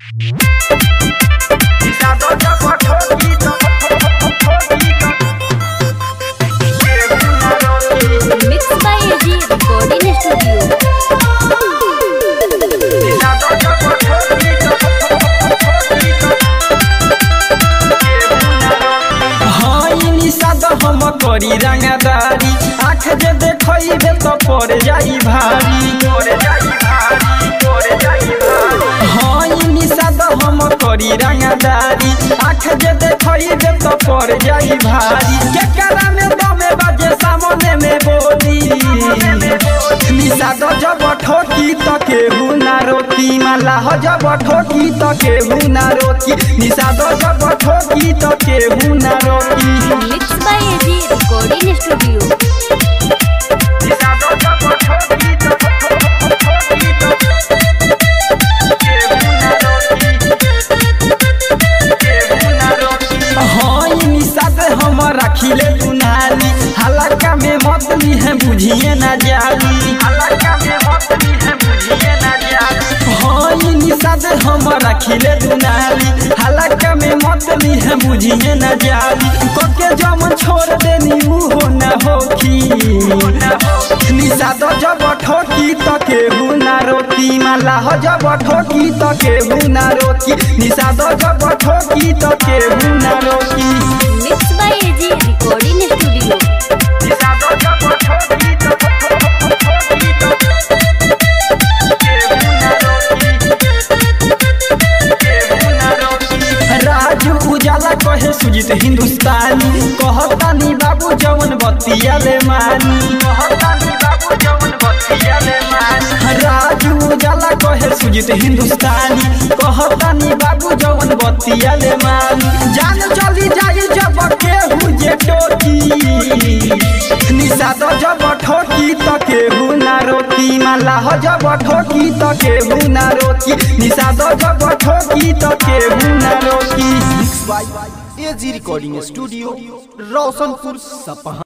Mixed by AG Recording Studio. हाइनी सादा हम करी रंगदारी आँख जे देखइबे तो पड़ जाई भारी हाइनी सादा हम करी रंगदारी आँख जे देखइबे तो पड़ जाई भारी केकरा में दमे बाजे सामने में बोली निषाद जब ठोकी त केहू ना रोकी माला हो जब ठोकी त केहू ना रोकी निषाद जब ठोकी त केहू ना रोकी Mixed by AG Recording Studio. हाँ ई निषाद हम रखिले दुनाली हलका में मतली है बुझिए ना जाली हाँ ई निषाद हम रखिले दुनाली हलका में मतली है बुझिए ना जाली कोके जम छोड़ देनी ऊ हो ना होखी निषाद जब ठोकी त केहू ना रोकी माला हो जब ठोकी त केहू ना रोकी निषाद जब ठोकी त केहू ना रोकी Mixed by AG Recording Studio. Raju उजाला कहे सुजित हिंदुस्तानी कहतानी बाबू जवन बतिया ले मानी राजू उजाला कहे सुजित हिंदुस्तानी कहतानी बाबू जवन बतिया ले मानी जान चली जाई जब केहू जे टोकी निषाद जब ठोकी त केहू ना रोकी माला हो जब ठोकी त केहू ना रोकी निषाद जब ठोकी त केहू ना रोकी by AG recording studio Roshanpur सपहा